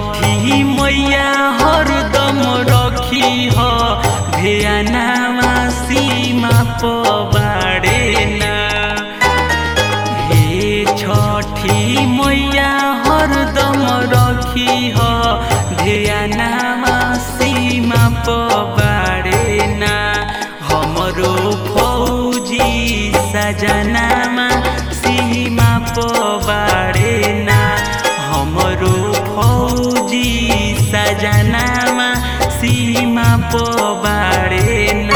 छठी मैया हरदम रखी ह ध्यानामा सीमा पबाडे ना हे छठी मैया हरदम रखी ह ध्यानामा सीमा पबाडे ना हमरो फौजी सजनामा सीमा पबाडे ना हमरो फौजी सजनामा सीमा पबाडे ना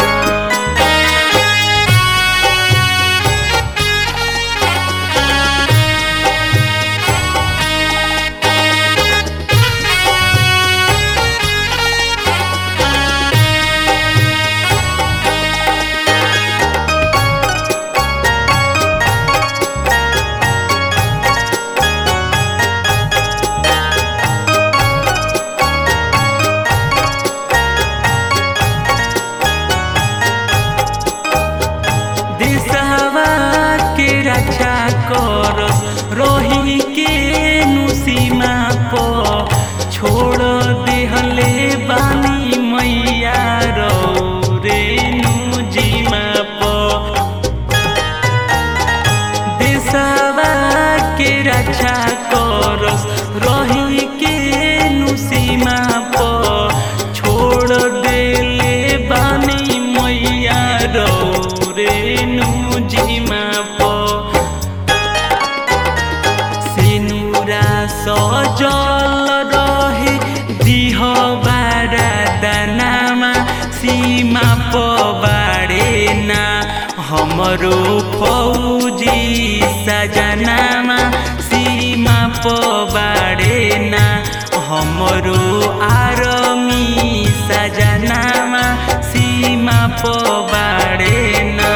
देशवा के रक्षा करस रोही के नुसीमा प छोड़ देहले बानी मैया रौ रे नुजीमा प देशवा के रक्षा करस रही के नुसीमा प छोड़ देले बानी मैया रौ रे नुजीमा प सिनुरा सजल रहे दिह बारा दानामा सीमा पबाडे ना हमरो फौजी सजनामा सीमा पबाडे ना हमरो आरमी सजनामा सीमा पबाडे ना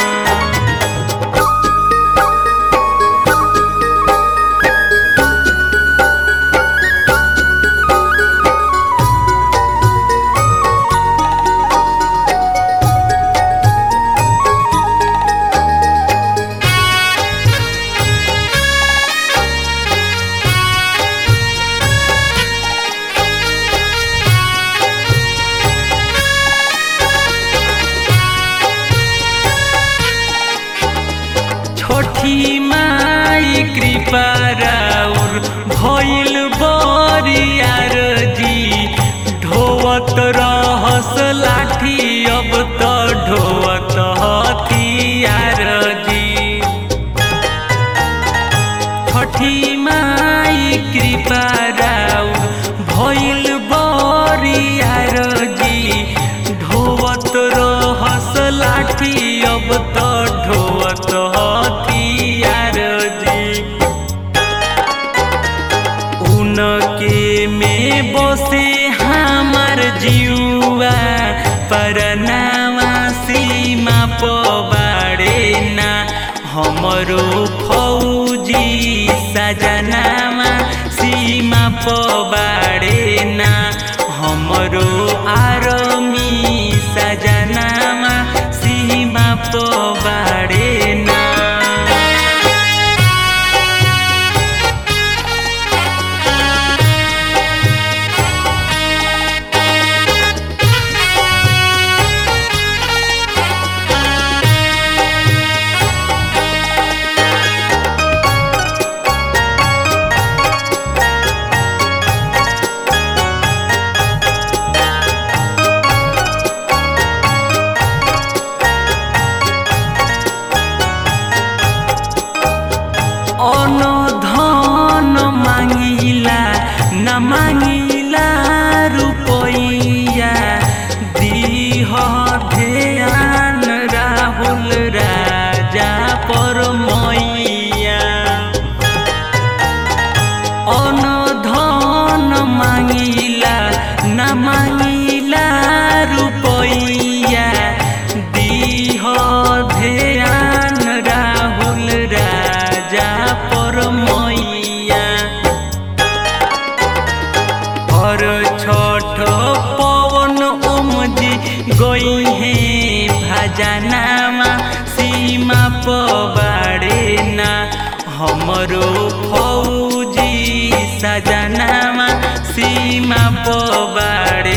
छोटी माई कृपा राउर भइल बरियार जी ढोवत रहस लाठी अब त ढोवत हथियार जी छठी माई कृपा राउर भइल बरियार जी ढोवत रहस लाठी अब त ढोवत हथियार जी उनके में बसे हमार जीवा परनामा सीमा पबाडे ना हमरो फौजी सजनामा सीमा पबाडे ना हमरो आरमी सजनामा सीमा पबाडे ना অনধন মাঙিলা না মাঙিলা রূপইয়া দিহ ধ্যান রাহুল রাজা পরমইয়া অনধন মাঙিলা না মাঙিলা রূপইয়া দিহ ধ্যান রাহুল রাজা পরমইয়া और छोट पवन उमजी गई है भजनामा सीमा पबाडे ना हमरो फौजी सजनामा सीमा पबाड़े